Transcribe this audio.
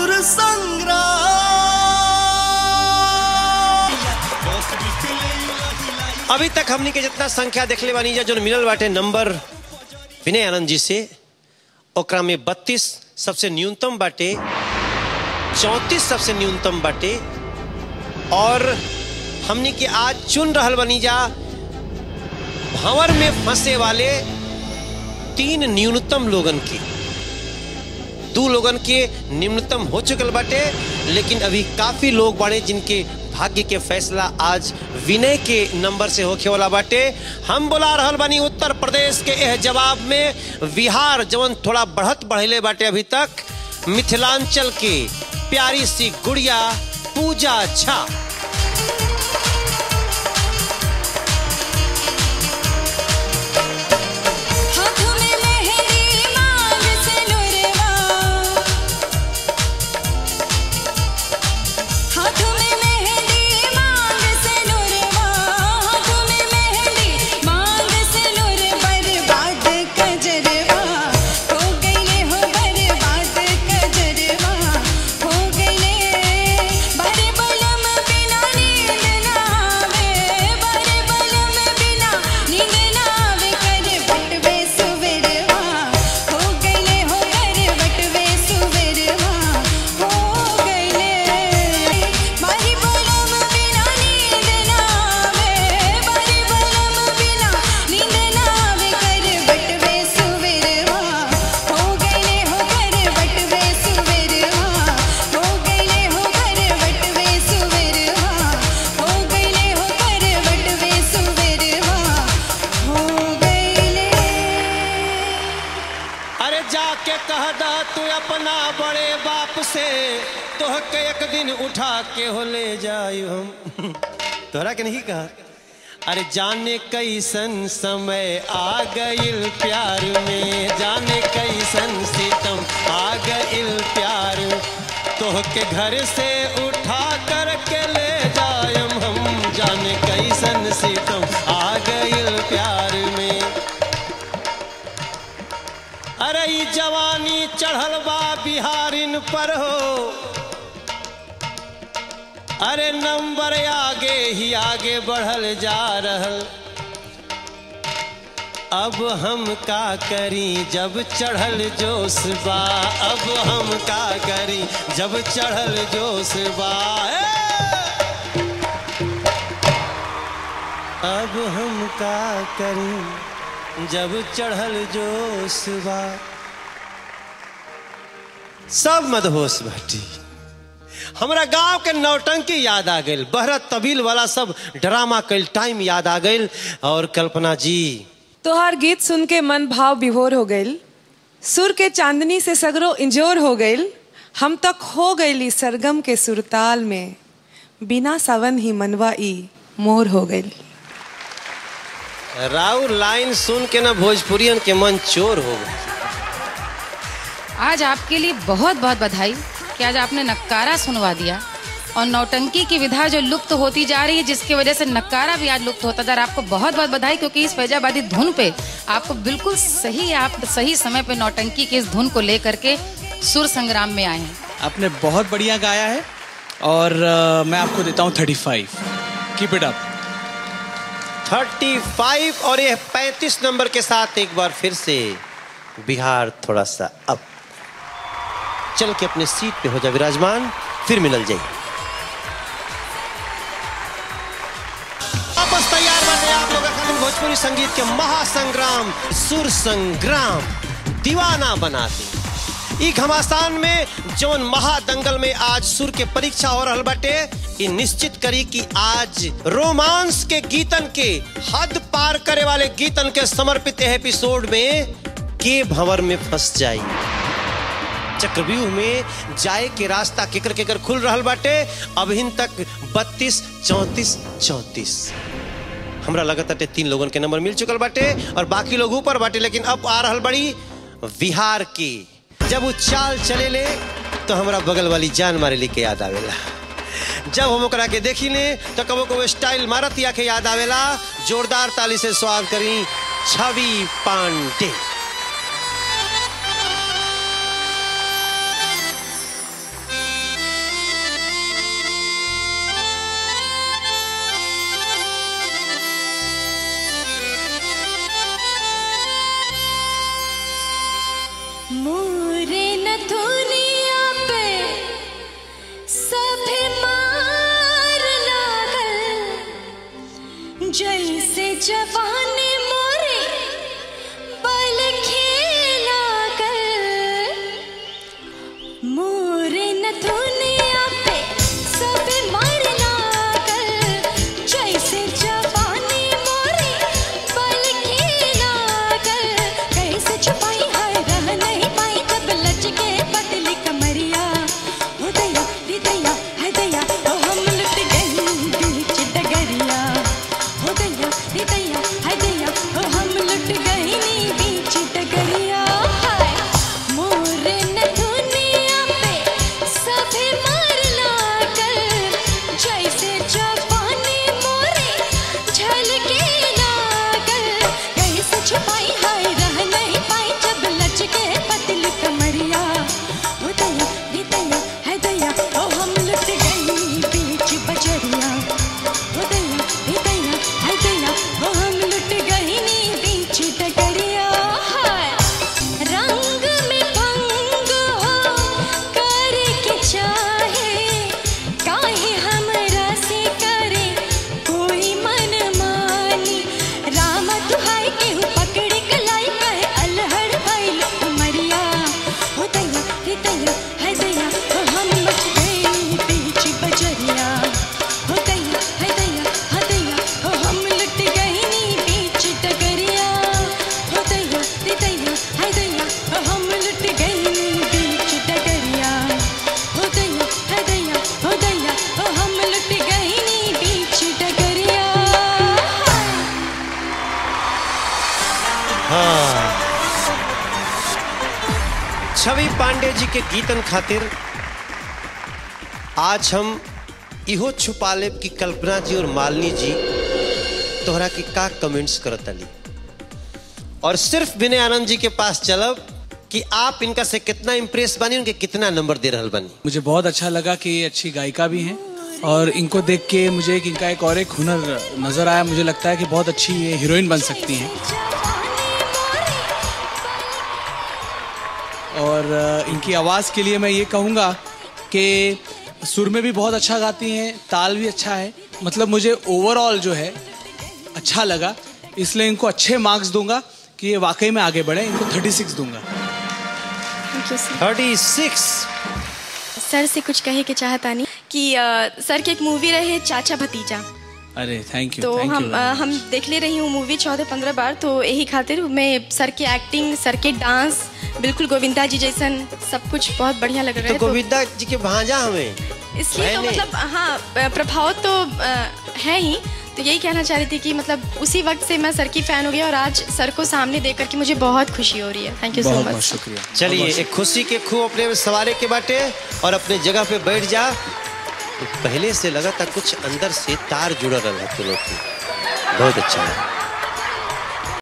सुर संग्राम अभी तक हमनी के जितना संख्या देखले बानी जा जो मिलल बाटे नंबर विनय आनंद जी से ओकरा में बत्तीस सबसे न्यूनतम बाटे चौंतीस सबसे न्यूनतम बाटे और हमनी के आज चुन रहल बनी जा भंवर में फंसे वाले तीन न्यूनतम लोगन के दो लोगन के निम्नतम हो चुकल बाटे लेकिन अभी काफी लोग बाड़े जिनके भाग्य के फैसला आज विनय के नंबर से होखे वाला बाटे हम बोला रहल बानी उत्तर प्रदेश के एह जवाब में बिहार जवन थोड़ा बढ़त बढ़ले बाटे अभी तक मिथिलांचल के प्यारी सी गुड़िया पूजा झा हाथों में मेहंदी मांग से नुरवा हाथों में मेहंदी मांग से नुरवा हाथों में मेहंदी मांग से नुर बर्बाद कजरवा हो गईले हो बर्बाद कजरवा हो गईले बड़े बलम बिना नींद ना आवे बड़े बलम बिना नींद ना आवे कर बटवे सुवेरवा हो गईले हो कर बटवे सुवेरवा हो गईले मारी बलम बिना नींद ना आवे मारी बलम बिना नींद ना आवे कर बटवे सुवेरवा हो गईले हो कर बटवे सुवेरवा हो गईले हो कर बटवे सुवेरवा हो गईले हो कर बटवे सुवेरवा हो गईले अरे जाके कह दा तू अपना बड़े बाप से तोह के एक दिन उठा के हो ले जाई हम तोहरा के नहीं कहा अरे जाने कैसन समय आ गइल प्यार में जाने कैसन सितम आ गइल प्यार तोह के घर से उठा कर के ले जायम हम जाने कैसन सितम आ गइल प्यार में अरे ई जवानी चढ़ल बा बिहारिन पर हो अरे नंबर आगे ही आगे बढ़ल जा रहल अब हम का करी जब चढ़ल जोश बा अब हम का करी जब चढ़ल जोश बा ए! अब हम का करी जब चढ़ल जोश बा सब मदहोश बाटी हमरा गांव के नौटंकी याद आ गइल बहरत तबील वाला सब ड्रामा कल टाइम याद आ गइल और कल्पना जी तोहार गीत सुन के मन भाव विभोर हो गईल सुर के चांदनी से सगरो इंजोर हो गईल हम तक हो गईली सरगम के सुरताल में बिना सावन ही मनवा ई मोर हो गईल राउ लाइन सुन के ना भोजपुरियन के मन चोर हो गए आज आपके लिए बहुत बहुत बधाई कि आज आपने नक्कारा सुनवा दिया और नौटंकी की विधा जो लुप्त होती जा रही है जिसकी वजह से नक्कारा भी आज लुप्त होता जा रहा है आपको बहुत बहुत बधाई क्योंकि इस फैजाबादी धुन पे आपको बिल्कुल सही आप सही समय पे नौटंकी की इस धुन को लेकर के सुर संग्राम में आए हैं आपने बहुत बढ़िया गाया है और अ, मैं आपको देता हूँ thirty five keep it up thirty five और ये पैंतीस नंबर के साथ एक बार फिर से बिहार थोड़ा सा अब चल के अपने सीट पे हो जा विराजमान फिर मिलल जाइए वापस तैयार बने आप लोग खातिर भोजपुरी संगीत के महासंग्राम सुर संग्राम दीवाना बनाते ई घमासान में जौन महादंगल में आज सुर के परीक्षा हो रहल बाटे ई निश्चित करी कि आज रोमांस के गीतन के हद पार करे वाले गीतन के समर्पित एपिसोड में के भंवर में फंस जाई चक्रव्यूह में जाए के रास्ता केकर केकर खुल रहल बाटे अभिन तक बत्तीस चौतीस चौतीस हमरा लगत बाटे तीन लोगन के नंबर मिल चुकल बाटे और बाकी लोग ऊपर बाटे लेकिन अब आ रहल बड़ी बिहार की जब वो चाल चले ले तो हमरा बगल वाली जान मारे ली के याद आवेला जब हम ओकरा के देखी ले तो कबो कबो स्टाइल मारत या के याद आवेला जोरदार ताली से स्वागत करी छवि पांडे मोरे नथुनिया पे सब मार लागल जैसे जवानी मोरे पल की लागल कैसे छुपाई है रह नहीं पाई जब लचके पतली कमरिया हो दया दी दया है दया ओ हम लुट गई बीच डगरिया हो दया दी दया है दया ओ हम लुट गई नी बीच डगरिया हाय मोरे नथुनिया पे सभे मार लागल जैसे जवानी मोरे झलके लागल कैसे छुपाई हाय रह नहीं पाई जब लचके पतल कमरिया हो दया दी दया है दया ओ हम लुट गई बीच बजरिया हो दया दी दया है दया ओ हम लुट गई नी बीच डगरिया हाय रंग में भंग हो करके चाहे काहे हमरा से करे कोई मन मानी राम दुहाई केहू पकड़ कलाई कहे अलहड़ भइल उमरिया हो दया रे दया है दया हो हम लुट गई बीच बजरिया हो दया है दया है दया हो हम लुट गई नी बीच डगरिया हो दया रे दया है दया हो हम लुट गई नी बीच डगरिया हो दया है दया हो दया हो हम लुट गई नी बीच डगरिया छवि पांडे जी के गीतन खातिर आज हम इहो छुपा लेब कि कल्पना जी और मालिनी जी तोहरा के का कमेंट्स करत अली और सिर्फ विनय आनंद जी के पास चलब कि आप इनका से कितना इम्प्रेस बनी उनके कितना नंबर दे रहल बनी मुझे बहुत अच्छा लगा कि ये अच्छी गायिका भी हैं और इनको देख के मुझे एक इनका एक और एक हुनर नजर आया मुझे लगता है कि बहुत अच्छी ये हीरोइन बन सकती हैं और अ, इनकी आवाज़ के लिए मैं ये कहूँगा कि सुर में भी बहुत अच्छा गाती हैं ताल भी अच्छा है मतलब मुझे ओवरऑल जो है अच्छा लगा इसलिए इनको अच्छे मार्क्स दूंगा कि ये वाकई में आगे बढ़े इनको 36 दूंगा thank you sir thirty six sir से कुछ कहे के चाहतानी कि अ, सर के एक मूवी रहे चाचा भतीजा अरे थैंक यू तो थैंक हम यू अ, हम देखले रही हूँ मूवी चौदह पंद्रह बार तो यही खातिर मैं सर के एक्टिंग सर के डांस बिल्कुल गोविंदा जी जैसन सब कुछ बहुत बढ़िया लग रहा तो है तो गोविंदा जी के भांजा हमें इसलिए तो मैंने- मतलब हाँ अ, प्रभाव तो अ, है ही तो यही कहना चाह रही थी कि मतलब उसी वक्त से मैं सर की फैन हो गई और आज सर को सामने देख करके मुझे बहुत खुशी हो रही है थैंक यू सो बहुत बहुत मच शुक्रिया चलिए एक खुशी के खूब अपने में सवारे के बाटे और अपने जगह पे बैठ जा तो पहले से लगा था कुछ अंदर से तार जुड़ रहा है तुम लोग की बहुत अच्छा लगा